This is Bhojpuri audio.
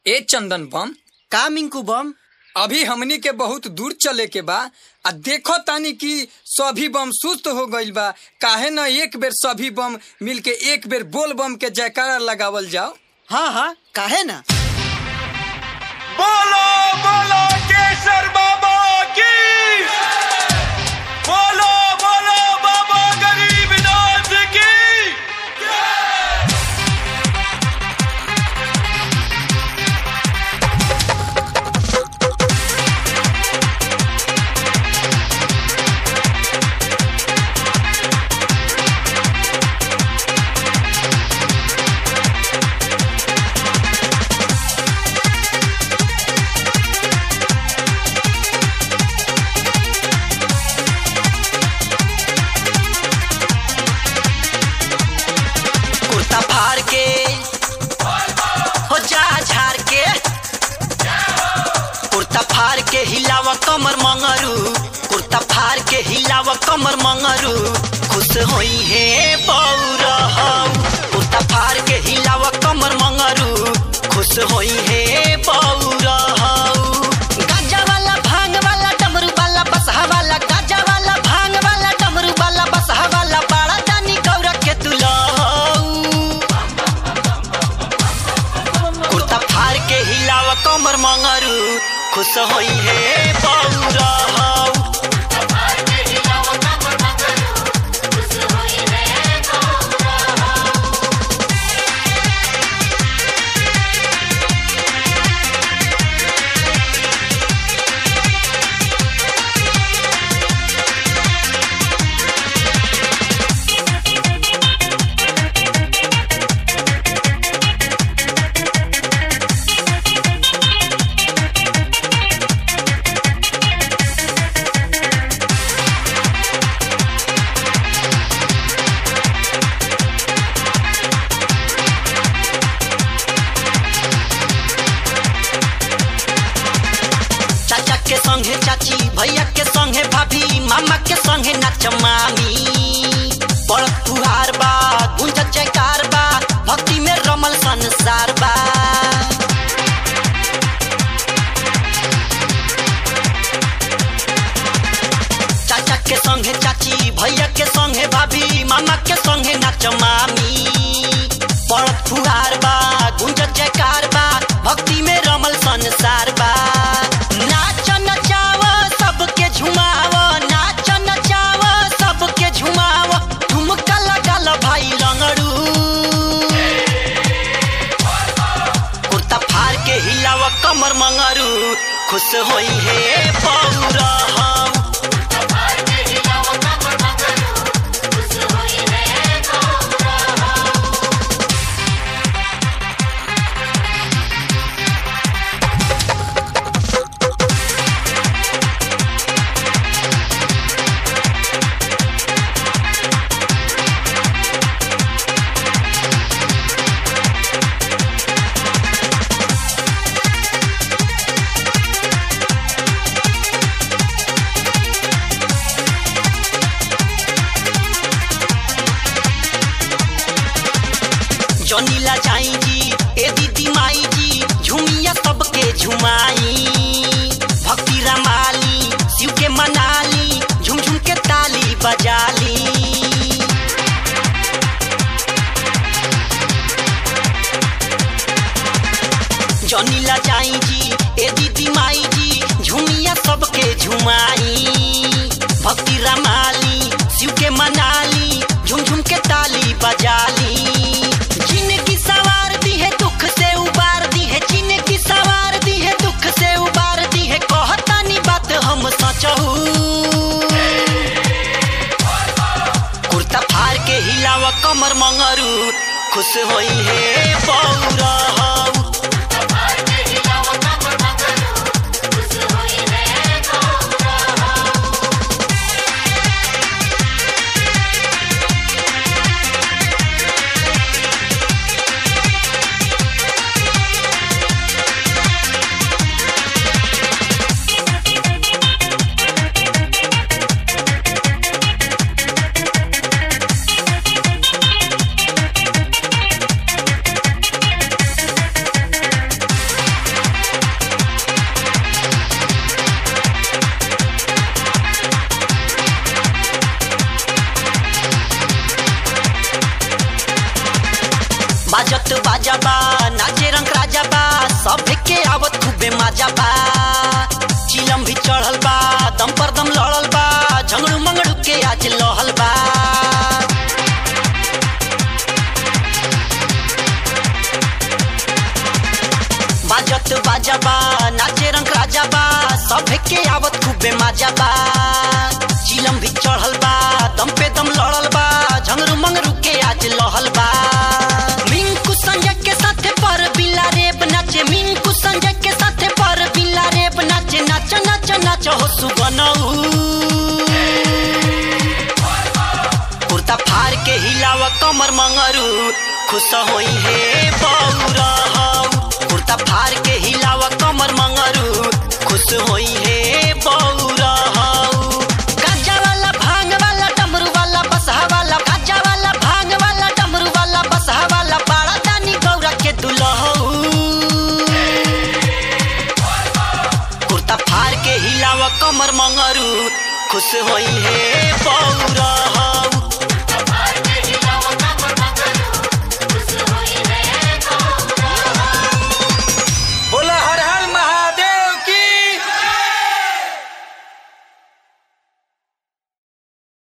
ए चंदन बम का मिंकू बम अभी हमनी के बहुत दूर चले के बा आ देखो तानी कि सभी बम सुस्त हो गइल बा काहे न एक बेर सभी बम मिल के एक बेर बोल बम के जयकारा लगावल जाओ हाँ हाँ काहे ना बोलो बोलो केसर बाबा की बोलो बोलो बाबा गरीबनाथ की कुर्ता फाड़ के हो जा झाड़ के कुर्ता फाड़ के हिलाव कमर मंगरू कुर्ता फाड़ के हिलाव कमर मंगरू खुश होई है बौरहू कुर्ता फाड़ के हिलाव कमर मंगरू खुश होई है बौरहू गाजा वाला भांग वाला डमरू वाला बसहा वाला गाजा वाला भांग वाला डमरू वाला बसहा वाला बाड़ा जानी गौरा के तुलहू कुर्ता फाड़ के हिलाव कमर मंगरू खुश होई है बौरहू चाचा के संगे चाची भैया के संगे भाभी मामा के संगे नाच मामी बड़ तुहार बा गुंज जयकार बा भक्ति में रमल संसार बा चाचा के संगे चाची भैया के संगे भाभी मामा के संगे नाच मामी बड़ फुहार बा गुंज जयकार बा भक्ति में रमल संसार बा नाच नचाव सबके झुमाव नाच नचाव सबके झुमाव ठुमका लगल भाई रंगड़ू कुर्ता फाड़ के हिलाव कमर मंगरू खुश होई है पौरहू जनीला जाई जी ए दीदी माई जी झुमिया सबके झुमाई भक्ति रमाली शिव के मनाली झुम झुम के ताली बजाली जनीला जाई जी ए दीदी माई जी झुमिया सबके झुमाई भक्ति रमाली शिव के मनाली झुम झुम के ताली बजाली जिनकी सवार दी है दुख से उबार दी है जिनकी सवार दी है दुख से उबार दी है कहतानी बात हम सचहू कुर्ता फाड़ के हिलाव कमर मंगरू खुश होई है पौरहू माजा बा चिलम भी चढ़ल बा दम पर दम लड़ल बा झंगड़ू मंगड़ू के आज लहल बा बाजत बाजा बा नाचे रंग राजा बा सभे के आवत खूबे माजा बा चिलम भी चढ़ल बा दम पे दम लड़ल बा झंगरू मंगरू के आज लहल बा मिंकू संजय के साथे पर बिला रेब नाचे मिंकू संजय के साथे पर बिला रेब नाचे नाच नाच नाच हो सुगनऊ कुर्ता फाड़ के हिलाव कमर मंगरू खुश होई हे बौरा कुर्ता फाड़ के हिलाव कमर मंगरू खुश होई हे बौरा गाजा वाला भांग वाला डमरू वाला बसहा वाला गाजा वाला भांग वाला डमरू वाला बसहा वाला बाड़ा दानी गौरा के दुल्हऊ कुर्ता फाड़ के हिलाव कमर मंगरू खुश होई हे बौरा